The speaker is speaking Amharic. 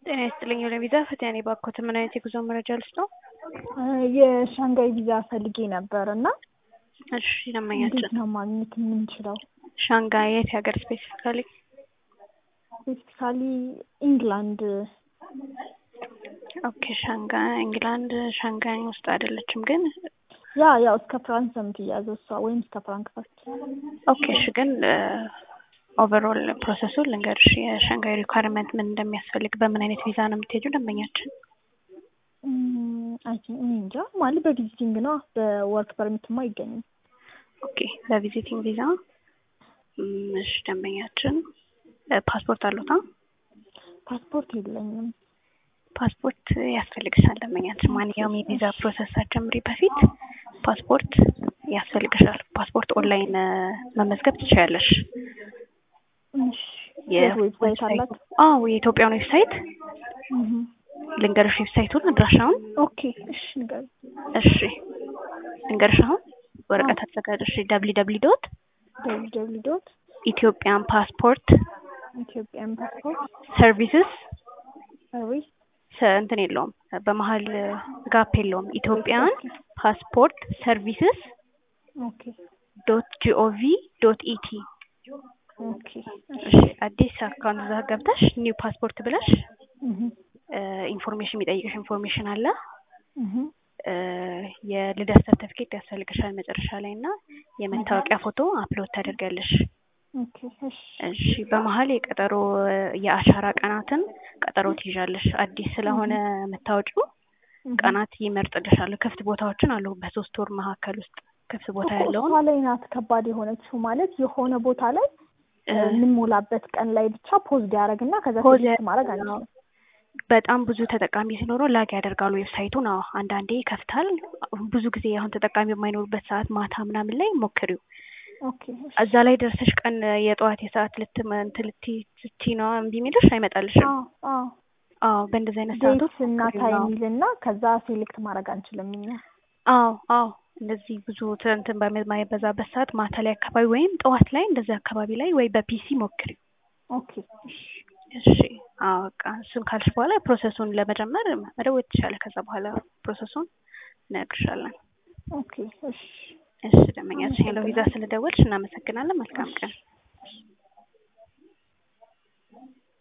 ጤና ይስጥልኝ ለቪዛ ፈቲያኔ ባኮት ምን አይነት የጉዞ መረጃ ልስጠው? የሻንጋይ ቪዛ ፈልጌ ነበር እና እሺ ደንበኛችን እንዴት ነው ማግኘት የምንችለው? ሻንጋይ የት ሀገር ስፔሲፊካሊ? ስፔሲፊካሊ ኢንግላንድ ኦኬ ሻንጋይ ኢንግላንድ ሻንጋይ ውስጥ አይደለችም ግን ያ ያው እስከ ፍራንስ ነው የምትያዘው እሷ ወይም እስከ ፍራንክፈርት ኦኬ እሺ ግን ኦቨርኦል ፕሮሰሱን ልንገርሽ የሻንጋይ ሪኳርመንት ምን እንደሚያስፈልግ በምን አይነት ቪዛ ነው የምትሄጂው ደንበኛችን አይ እኔ እንጃ ማለት በቪዚቲንግ ነው በወርክ ፐርሚትማ አይገኝም ኦኬ በቪዚቲንግ ቪዛ እሺ ደንበኛችን ፓስፖርት አሉታ ፓስፖርት የለኝም ፓስፖርት ያስፈልግሻል ደንበኛችን ማንኛውም የቪዛ ፕሮሰስ ሳትጀምሪ በፊት ፓስፖርት ያስፈልግሻል ፓስፖርት ኦንላይን መመዝገብ ትችያለሽ ዌብሳይት አላት አዎ የኢትዮጵያን ዌብሳይት ልንገርሽ ዌብሳይቱን አድራሻውን ኦኬ እሺ ንገር እሺ ልንገርሽ አሁን ወረቀት አዘጋጅ ደብሊ ደብሊ ዶት ደብሊ ደብሊ ዶት ኢትዮጵያን ፓስፖርት ኢትዮጵያን ፓስፖርት ሰርቪስስ ሰርቪስ እንትን የለውም በመሀል ጋፕ የለውም ኢትዮጵያን ፓስፖርት ሰርቪስስ ኦኬ ዶት ጂኦቪ ዶት ኢቲ ኦኬ እሺ አዲስ አካውንት እዛ ገብተሽ ኒው ፓስፖርት ብለሽ ኢንፎርሜሽን የሚጠይቅሽ ኢንፎርሜሽን አለ የልደት ሰርተፊኬት ያስፈልግሻል መጨረሻ ላይ እና የመታወቂያ ፎቶ አፕሎድ ታደርጋለሽ እሺ በመሀል የቀጠሮ የአሻራ ቀናትን ቀጠሮ ትይዣለሽ አዲስ ስለሆነ የምታወጪው ቀናት ይመርጥልሻል ክፍት ቦታዎችን አሉ በሶስት ወር መካከል ውስጥ ክፍት ቦታ ያለውን እሷ ላይ ናት ከባድ የሆነችው ማለት የሆነ ቦታ ላይ የምንሞላበት ቀን ላይ ብቻ ፖዝድ ያደረግና ከዛ ፖዝድ ማድረግ አንችልም በጣም ብዙ ተጠቃሚ ሲኖረው ላግ ያደርጋሉ ዌብሳይቱን አዎ አንዳንዴ ይከፍታል ብዙ ጊዜ አሁን ተጠቃሚ በማይኖሩበት ሰዓት ማታ ምናምን ላይ ሞክሪው እዛ ላይ ደርሰሽ ቀን የጠዋት የሰዓት ልትመንት ልቲ ስቲ ነው እምቢ የሚልሽ አይመጣልሽም አዎ በእንደዚህ አይነት ሰዓቶች እና ታይም ይልና ከዛ ሴሌክት ማድረግ አንችልም እኛ አዎ አዎ እንደዚህ ብዙ እንትን በማይበዛበት ሰዓት ማታ ላይ አካባቢ ወይም ጠዋት ላይ እንደዚህ አካባቢ ላይ ወይ በፒሲ ሞክሪ ኦኬ እሺ አዎ በቃ እሱን ካልሽ በኋላ ፕሮሰሱን ለመጀመር መደወል ትችያለ ከዛ በኋላ ፕሮሰሱን እነግርሻለን ኦኬ እሺ እሺ ደንበኛችን ሄሎ ቪዛ ስለደወልሽ እናመሰግናለን መልካም ቀን